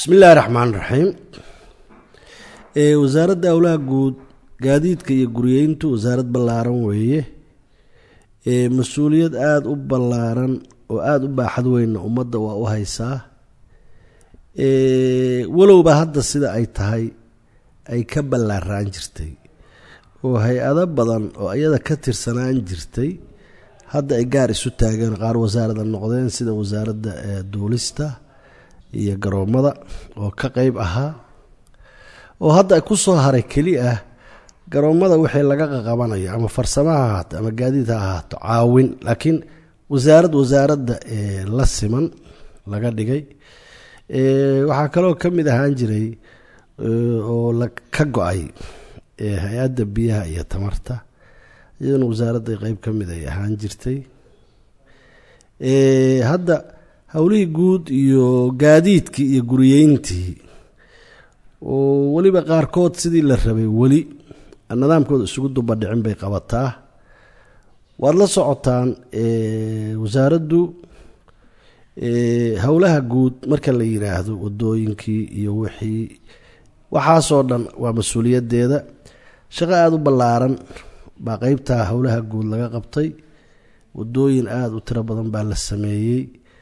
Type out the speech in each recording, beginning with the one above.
bismi illaahi raxmaan raxiim wasaaradda howlaha guud gaadiidka iyo guryeyntu wasaarad ballaaran weeye mas-uuliyad aada u ballaaran oo aada u baaxad weynna ummadda waa u haysaa walowba hadda sida ay tahay ay ka ballaaraan jirtay oo hay-ado badan oo iyada ka tirsanaan jirtay hadda ay gaar isu taageen qaar wasaarada noqdeen sida wasaaradda duulista iyo garoommada oo ka qeyb ahaa oo hadda ku soo haray keli ah garoommada wixii laga qaqabanayo ama farsamo ha ahaato ama gaadiid ha ahaato caawin laakiin wasaarad wasaaradda la siman laga dhigay waxaa kaloo ka mid ahaan jiray oo ka go-ay hay-adda biyaha iyo tamarta iyaduna wasaaradda qeyb ka mid ay ahaan jirtay hadda howlihii guud iyo gaadiidkii iyo guriyeyntii oo weliba qaarkood sidii la rabay weli nidaamkooda isugu dubadhicin bay qabataa waad la socotaan wasaaraddu howlaha guud marka la yiraahdo wadooyinkii iyo wixii waxaasoo dhan waa mas-uuliyadeeda shaqo aada u ballaaran baa qeybtaa howlaha guud laga qabtay wadooyin aada u tiro badan baa la sameeyey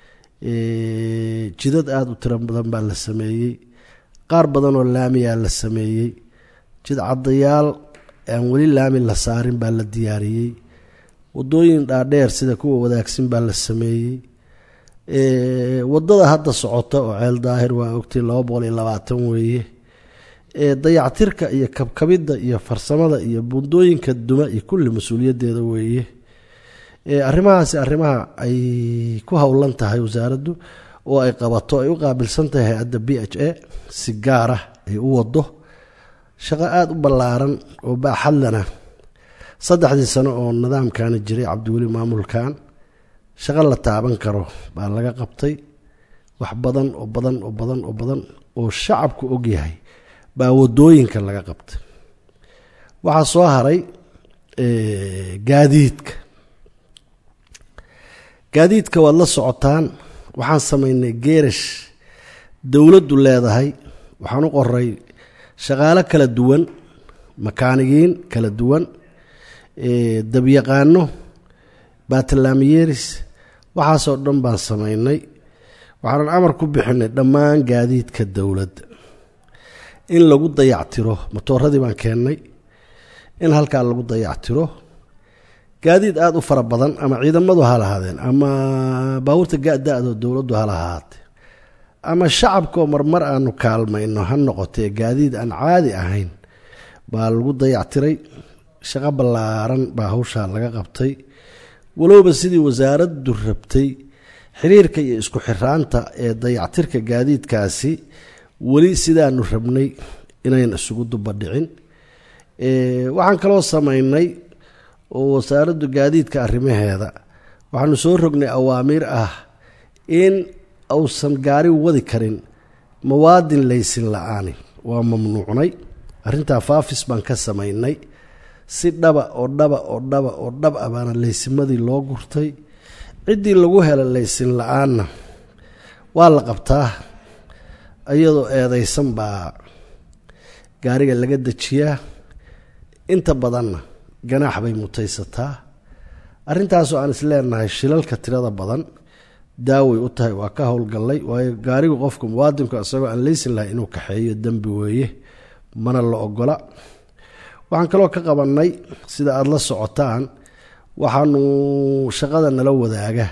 jidad aada u tiro badan baa la sameeyey qaar badan oo laamiyaa la sameeyey jid caddayaal aan weli laami la saarin baa la diyaariyey wadooyin dhaadheer sida kuwa wadaagsan baa la sameeyey wadada hadda socota oo ceel daahir waa ogtay laba boqol iyo labaatan weeye dayactirka iyo kabkabidda iyo farsamada iyo bundooyinka duma iyo kulli mas-uuliyadeeda weeye arrimahaasi arrimaha ay ku howlan tahay wasaaraddu oo ay qabato ay u qaabilsan tahay hay-adda b h a si gaar ah ay u wado shaqo aada u ballaaran oo baaxadlana saddexdii sano oo nidaamkani jiray cabdiweli maamulkan shaqo la taaban karo baa laga qabtay wax badan oo badan oo badan oo badan oo shacabku ogyahay baa wadooyinka laga qabtay waxaa soo haray gaadiidka gaadiidka waad la socotaan waxaan samaynay geerash dowladdu leedahay waxaan u qoray shaqaalo kala duwan makaanigiin kala duwan dabyaqaano baatalaamiyeeris waxaasoo dhan baan samaynay waxaanan amar ku bixinay dhammaan gaadiidka dowladda in lagu dayactiro matooradii baan keennay in halkaa lagu dayactiro gaadiid aada u fara badan ama ciidamadu ha lahaadeen ama baabuurta da-do dowladdu ha lahaatee ama shacabkaoo marmar aanu kaalmayno ha noqotee gaadiid aan caadi ahayn baa lagu dayactiray shaqo ballaaran baa hawshaa laga qabtay walowba sidii wasaaraddu rabtay xiriirka iyo isku xiraanta ee dayactirka gaadiidkaasi weli sidaanu rabnay inayn isugu dubadhicin waxaan kaloo samaynay oo wasaaraddu gaadiidka arrimaheeda waxaanu soo rognay awaamiir ah in uusan gaari wadi karin mawaadin laysin la-aani waa mamnuucnay arrintaa faafis baan ka samaynay si dhaba oo dhaba oo dhaba oo dhab ah baana laysimadii loo gurtay ciddii lagu hela laysin la-aanna waa la qabtaa iyadoo eedeysan baa gaariga laga dejiyaa inta badanna ganaax bay mutaysataa arrintaasoo aan is leenahay shilalka tirada badan daaway u tahay waa ka howlgallay waayo gaarigu qofku muwaadinku isagoo aan leysin lahay inuu kaxeeyo dembi weeye mana la ogola waxaan kaloo ka qabannay sida aada la socotaan waxaanu shaqada nala wadaaga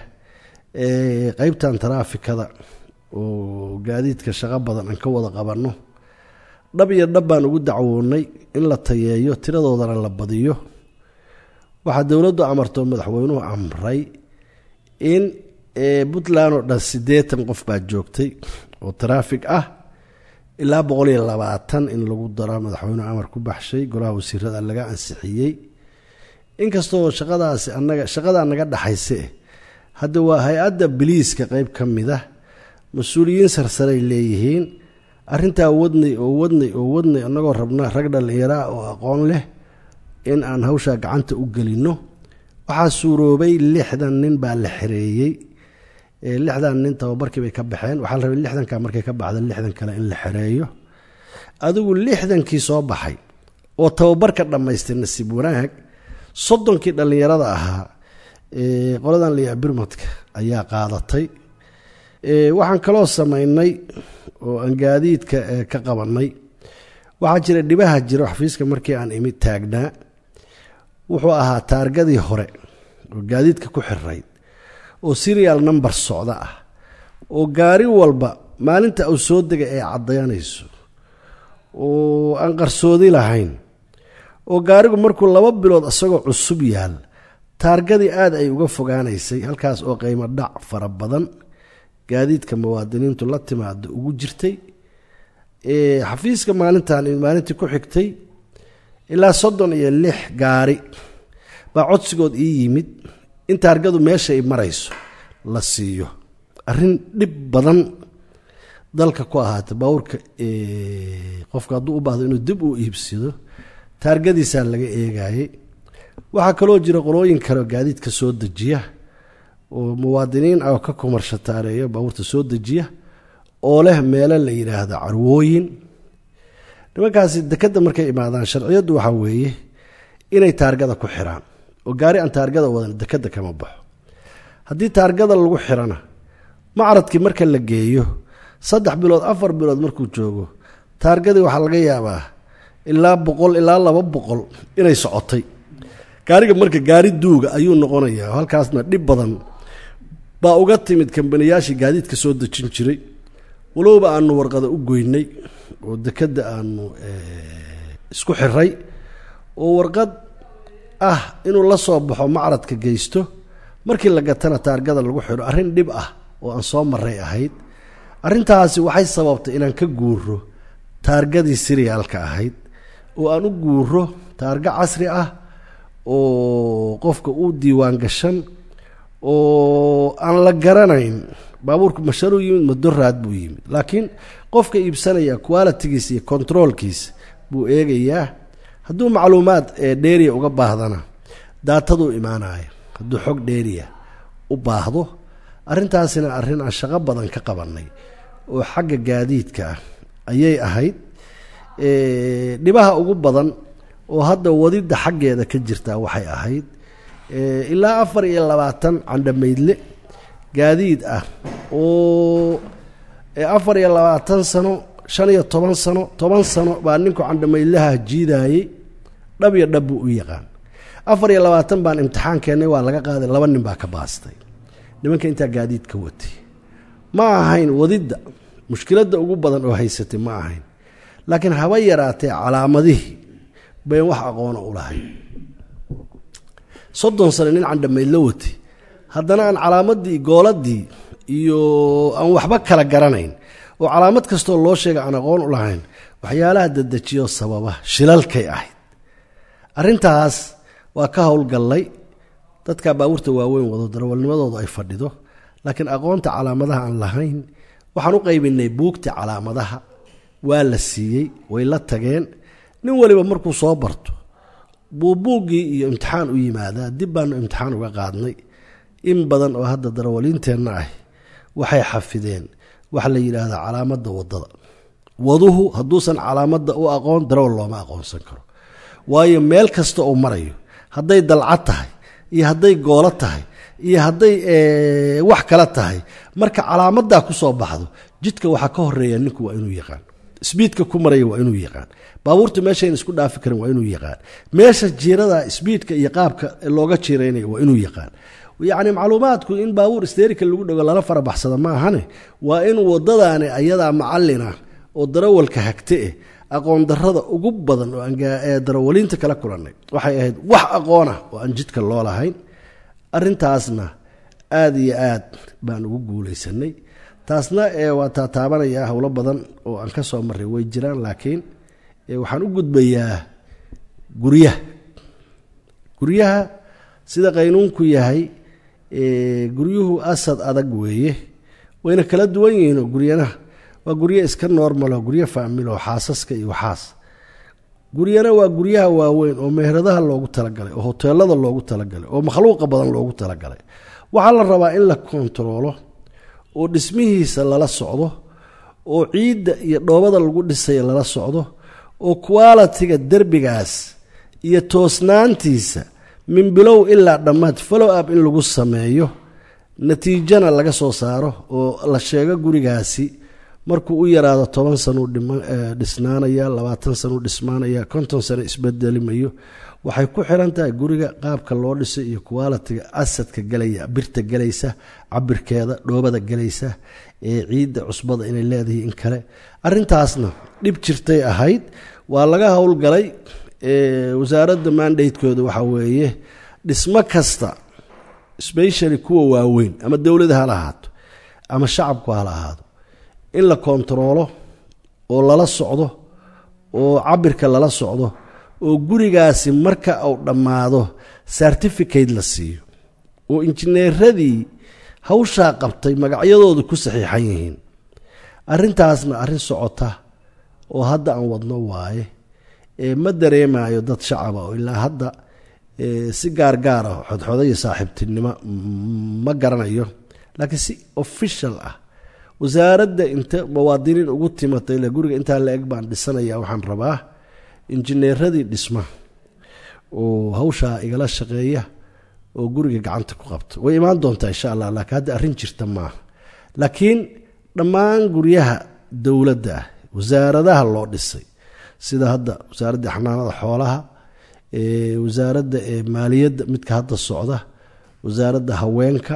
qeybtan taraafikada oo gaadiidka shaqo badan aan ka wada qabanno dhab iyo dhab baan ugu dacwoonay in la tayeeyo tiradoodana la badiyo waxaa dowladdu amartoo madaxweynuhu amray in puntland oo dhan siddeetan qof baa joogtay oo taraafig ah ilaa boqol iyo labaatan in lagu daro madaxweynuhu amar ku baxshay golaha wasiirada laga ansixiyey inkastoo shaqadaasi anaga shaqadaa naga dhaxayse hadda waa hay-adda biliiska qeyb ka mid ah mas-uuliyiin sarsaray leeyihiin arrintaa wadnay oo wadnay oo wadnay annagoo rabna rag dhallinyaraa oo aqoon leh in aan hawshaa gacanta u gelinno waxaa suuroobay lixdan nin baa la xereeyey lixdan nin tababarkii bay ka baxeen waxaa la rabay lixdanka markay ka baxda lixdan kale in la xereeyo adigu lixdankii soo baxay oo tababarka dhammaystay nasiib wanaag soddonkii dhallinyarada ahaa qoladan layaa birmadka ayaa qaadatay waxaan kaloo samaynay oo aan gaadiidka ka qabanay waxaa jira dhibaha jiro xafiiska markii aan imi taagnaa wuxuu ahaa taargadii hore oo gaadiidka ku xirayd oo serial number socda ah oo gaari walba maalinta uu soo dega ee caddaynayso oo aan qarsoodi lahayn oo gaarigu markuu laba bilood isagoo cusub yaal taargadii aada ay uga fogaanaysay halkaas oo qiimo dhac fara badan gaadiidka muwaadiniintu la timaado ugu jirtay xafiiska maalintan maalintii ku xigtay ilaa soddon iyo lix gaari baa codsigood ii yimid in taargadu meesha ay marayso la siiyo arrin dhib badan dalka ku ahaata baabuurka qofka hadduu u baahdo inuu dib u iibsado taargadiisaa laga eegayay waxaa kaloo jira qolooyin kale oo gaadiidka soo dejiya oo muwaadiniin ah oo ka kumarshataareeya baabuurta soo dejiya oo leh meelo la yidhaahdo carwooyin nimankaasi dekadda markay imaadaan sharciyaddu waxaa weeye inay taargada ku xiraan oo gaari aan taargada wadan dekadda kama baxo haddii taargada lagu xirana macradkii marka la geeyo saddex bilood afar bilood markuu joogo taargadii waxaa laga yaabaa ilaa boqol ilaa laba boqol inay socotay gaariga marka gaari duuga ayuu noqonayaa halkaasna dhib badan baa uga timid kambaniyaashii gaadiidka soo dejin jiray walowba aanu warqada u goynay oo dekadda aanu isku xiray oo warqad ah inuu la soo baxo macradka geysto markii la gatana taargada lagu xidho arrin dhib ah oo aan soo maray ahayd arrintaasi waxay sababtay inaan ka guuro taargadii siriyaalka ahayd oo aan u guuro taarga casri ah oo qofka u diiwaan gashan oo aan la garanayn baabuurku masharuu yimid madoraad buu yimid laakiin qofka iibsanaya qualitigiisa iyo controolkiisa buu eegayaa hadduu macluumaad ee dheeriya uga baahdana daataduu imaanaya hadduu xog dheeriya u baahdo arrintaasina arrin aan shaqo badan ka qabanay oo xagga gaadiidka ah ayay ahayd dhibaha ugu badan oo hadda wadidda xaggeeda ka jirtaa waxay ahayd ilaa afar iyo labaatan candhamaydle gaadiid ah oo afar iyo labaatan sano shan iyo toban sano toban sano baa ninku candhamaydlaha jiidayey dhab iyo dhab buu u yaqaan afar iyo labaatan baan imtixaan keennay waa laga qaaday laba nin baa ka baastay nimanka intaa gaadiid ka watay ma ahayn wadidda mushkiladda ugu badan oo haysatay ma ahayn laakiin haba yaraatee calaamadihii bayn wax aqoona u lahayn soddon sano nin candhamaydla watay haddana aan calaamadii gooladii iyo aan waxba kala garanayn oo calaamad kastoo loo sheega aan aqoon u lahayn waxyaalaha dadejiyo sababa shilalkay ahayd arrintaas waa ka howlgallay dadka baabuurta waaweyn wado darawalnimadoodu ay fadhido laakiin aqoonta calaamadaha aan lahayn waxaan u qaybinay buugta calaamadaha waa la siiyey way la tageen nin waliba markuu soo barto buu buuggii iyo imtixaan u yimaadaa dib baanu imtixaan uga qaadnay in badan oo hadda darawaliinteenna ah waxay xafideen waxa la yidhaahdaa calaamadda waddada waduhu hadduusan calaamadda u aqoon darawal looma aqoonsan karo waayo meel kasta uu marayo hadday dalcad tahay iyo hadday goolo tahay iyo hadday wax kala tahay marka calaamaddaa ku soo baxdo jidka waxaa ka horeeya ninku waa inuu yaqaan sbiidka ku maraya waa inuu yaqaan baabuurta meeshayn isku dhaafi karin waa inuu yaqaan meesha jiirada sbiidka iyo qaabka looga jiiraynaya waa inuu yaqaan yacni macluumaadku in baabuur isteerika lagu dhego lala farabaxsada ma ahane waa in wadadaani ayadaa macalina oo darawalka hagte eh aqoon darada ugu badan oo aan darawaliinta kala kulannay waxay ahayd wax aqoonah oo aan jidka loo lahayn arintaasna aada iyo aad baan ugu guulaysanay taasna waa taataabanayaa howlo badan oo aan ka soo maray way jiraan laakiin waxaan u gudbayaa guryaha guryaha sida qaynuunku yahay guryuhu asad adag weeye wayna kala duwan yihiinoo guryanaha waa guryo iska normalo guryo faamilo xaasaska iyo waxaas guryana waa guryaha waaweyn oo meheradaha loogu talagalay oo hoteelada loogu talagalay oo makhluuqa badan loogu talagalay waxaa la rabaa in la kontaroolo oo dhismihiisa lala socdo oo ciidda iyo dhoobada lagu dhisaya lala socdo oo qualitiga derbigaas iyo toosnaantiisa min bilow ilaa dhammaad follow up in lagu sameeyo natiijana laga soo saaro oo la sheego gurigaasi markuu u yaraado toban sanuu dhisnaanaya labaatan sanuu dhismaanaya konton sano isbedelimayo waxay ku xiran tahay guriga qaabka loo dhisay iyo qualitiga asadka gelaya birta gelaysa cabirkeeda dhoobada gelaysa ee ciidda cusbada inay leedahay in kale arintaasna dhib jirtay ahayd waa laga howlgalay wasaaradda mandatekooda waxaa weeye dhismo kasta specially kuwa waaweyn ama dowlada hala ahaato ama shacabku hala ahaado in la kontaroolo oo lala socdo oo cabirka lala socdo oo gurigaasi marka uu dhammaado certificate la siiyo oo injineeradii hawshaa qabtay magacyadoodu ku saxiixan yihiin arintaasna arrin socota oo hadda aan wadno waaye ma dareemayo dad shacaba oo ilaa hadda si gaargaar ah xodxoda iyo saaxiibtinimo ma garanayo laakiin si official ah wasaaradda inta muwaadiniin ugu timatay le guriga intaa la eg baan dhisanaya waxaan rabaa injineeradii dhisma oo hawshaa igala shaqeeya oo guriga gacanta ku qabta way imaan doontaa insha allah laakiin hadda arrin jirta maaha laakiin dhammaan guryaha dowladda ah wasaaradaha loo dhisay sida hadda wasaaradda xanaanada xoolaha wasaaradda maaliyadda midka hadda socda wasaaradda haweenka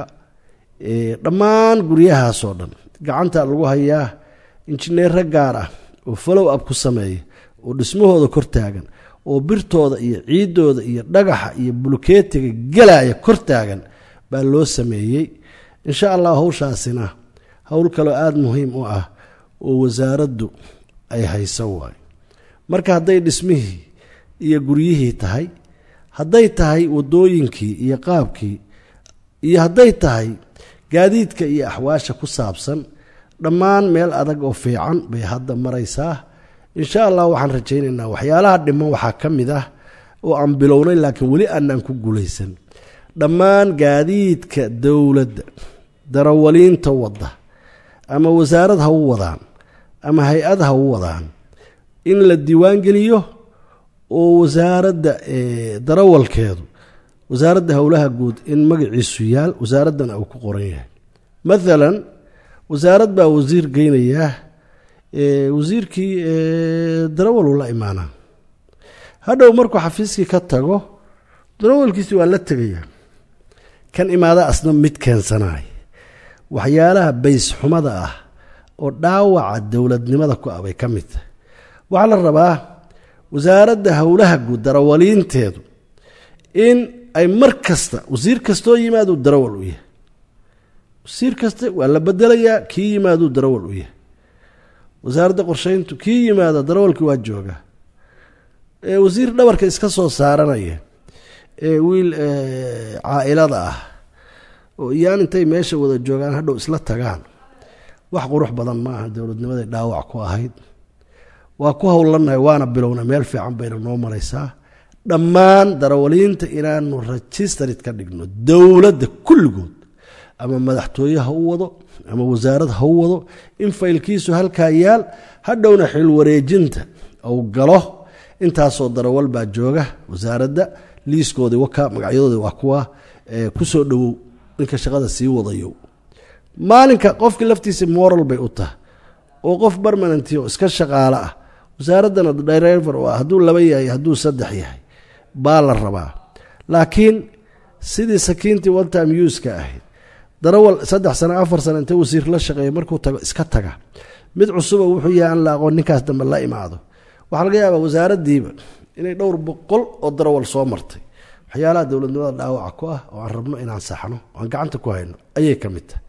dhammaan guryahaasoo dhan gacanta lagu hayaa injineero gaar ah oo follow up ku sameeya oo dhismahooda kor taagan oo birtooda iyo ciidooda iyo dhagaxa iyo bulkeetiga gelaya kor taagan baa loo sameeyey insha allah hawshaasina howl kaloo aada muhiim u ah oo wasaaraddu ay hayso waayo marka hadday dhismihii iyo guryihii tahay hadday tahay wadooyinkii iyo qaabkii iyo hadday tahay gaadiidka iyo axwaasha ku saabsan dhammaan meel adag oo fiican bay hadda maraysaa insha allah waxaan rajaynaynaa waxyaalaha dhiman waxaa ka mid ah oo aan bilownay laakiin weli aanaan ku guulaysan dhammaan gaadiidka dowladda darawaliinta wadda ama wasaarad ha u wadaan ama hay-ad ha u wadaan in la diiwaangeliyo oo wasaaradda darawalkeedu wasaaradda howlaha guud in magaciisu yaal wasaaraddana uu ku qoran yahay maalan wasaarad baa wasiir geynayaa wasiirkii darawal uu la imaanaa hadhow markuu xafiiskii ka tago darawalkiisi waa la tegayaa kan imaada asna mid keensanay waxyaalaha bays xumada ah oo dhaawaca dowladnimada ku ah bay ka mid tahay waxaa la rabaa wasaaradda howlaha guud darawaliinteedu in ay mar kasta wasiir kastoo yimaaduu darawal u yahay wasiir kasta waa la bedelayaa kii yimaaduu darawal u yahay wasaaradda qorsheyntu kii yimaada darawalkii waa jooga wasiir dhabarka iska soo saaranaya ee wiil caa-ilada ah oo iyaan intay meesha wada joogaan hadhow isla tagaan wax qurux badan ma aha dowladnimaday dhaawac ku ahayd waa ku howlanahay waana bilownay meel fiican bayna noo maraysaa dhammaan darawaliinta inaanu registered ka dhigno dowladda kulligood ama madaxtooye ha u wado ama wasaarad ha u wado in faylkiisu halkaa yaal hadhowna xil wareejinta uu galo intaasoo darawal baa jooga wasaaradda liiskoodii waka magacyadoodii waa kuwa kusoo dhowow ninka shaqada sii wadayo maalinka qofkii laftiisa moral bay u tahay oo qof barmananti oo iska shaqaalo ah wasaaraddana driver oo ah hadduu laba yahay hadduu saddex yahay baa la rabaa laakiin sidii sakiintii one time uska ahayd darawal saddex sano afar sano inta wasiir la shaqeeya markuu tago iska taga mid cusuba wuxuu yahay aan la aqoon ninkaas dambe la imaado waxaa laga yaabaa wasaaraddiiba inay dhowr boqol oo darawal soo martay waxyaalaha dowladnimada dhaawaca ku ah oo aan rabno inaan saxno oo aan gacanta ku hayno ayay ka mid tahay